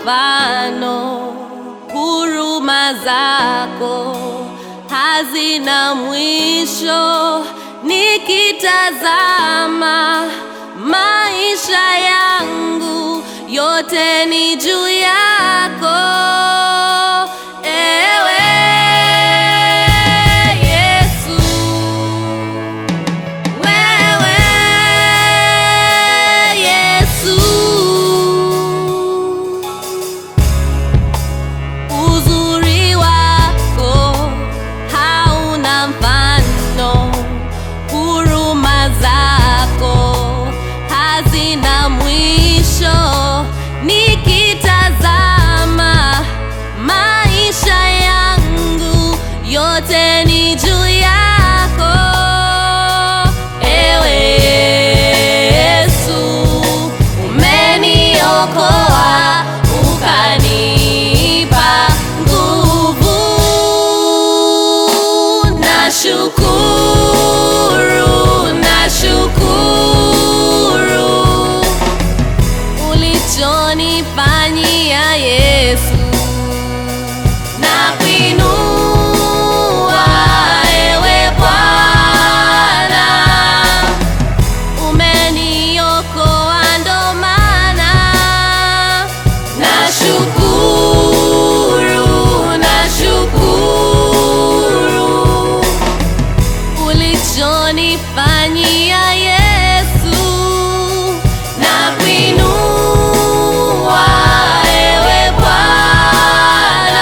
mfano, huruma zako hazina mwisho. Nikitazama maisha yangu yote ni juu yako, ewe Yesu. Wewe Yesu, uzuri wako hauna mfano, huruma zako hazina mwisho. Nikitazama maisha yangu yote ni juu yako, ewe Yesu, umeniokoa ukanipa nguvu. Nashukuru, nashukuru ulichonifanyia Yesu na kuinua ewe Bwana, umeniokoa ndo maana nashukuru, nashukuru ulichonifanyia Yesu na kuinua ewe Bwana,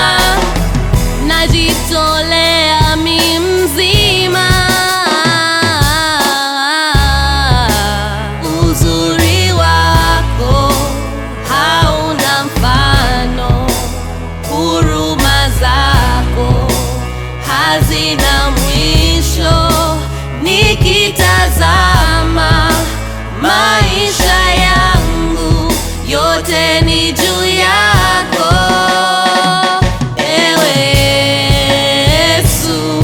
najitolea mi mzima. Uzuri wako hauna mfano, huruma zako hazina mwisho. Nikitazama maisha yangu yote ni juu yako, ewe Yesu,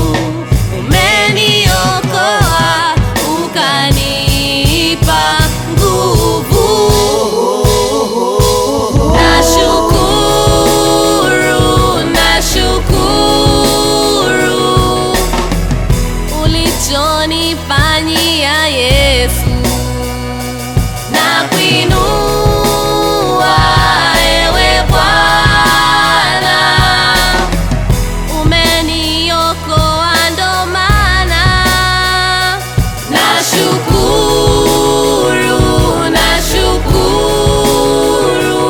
umeniokoa ukanipa nguvu. Nashukuru, nashukuru ulichonifanyia Yesu na kuinua ewe Bwana, umeniokoa ndo maana nashukuru, nashukuru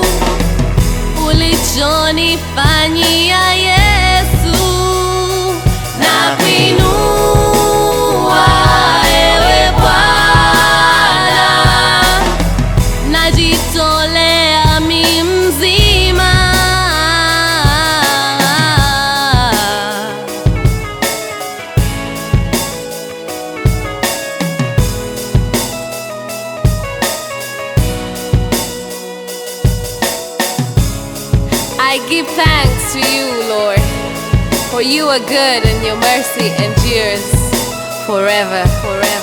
ulichonifanyia Yesu na kuinua ewe Bwana, najitolea mi mzima. I give thanks to you, Lord, for you are good and your mercy endures forever, forever.